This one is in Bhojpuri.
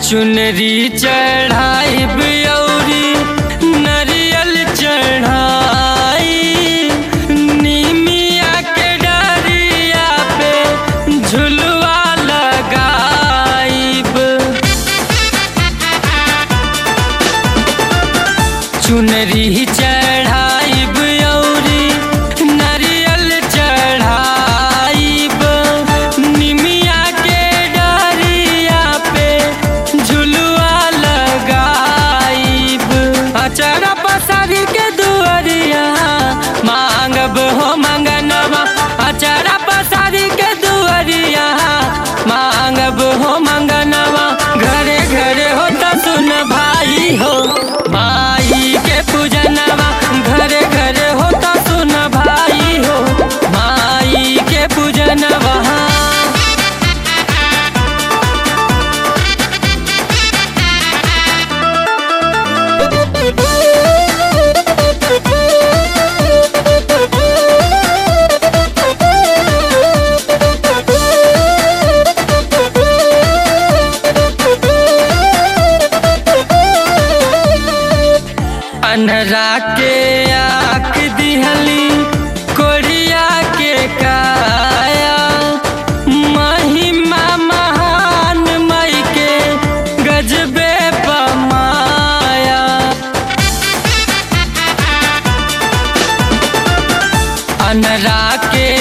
चुनरी चढ़ाई ब्यौरी नरियल चढ़ाई निमिया के डरिया पे झुलवा लगाईब चुनरी चढ़ाई ब्यौरी नरियल चढ़ाईब निमिया के डरिया पे झुलवा लगाईब अचरा पसारी के दुअरिया मांगब हो मंगनवा अचरा पसारी के दुअरिया मांगब हो मंगनवा घरे घरे हो त सुन भाई हो माई के पूजनवा घरे घरे हो त सुन भाई हो माई के पूजनवा अनहरा के आँख दिहली कोरिया के काया महिमा महान मई के गजबे पमाया अनरा के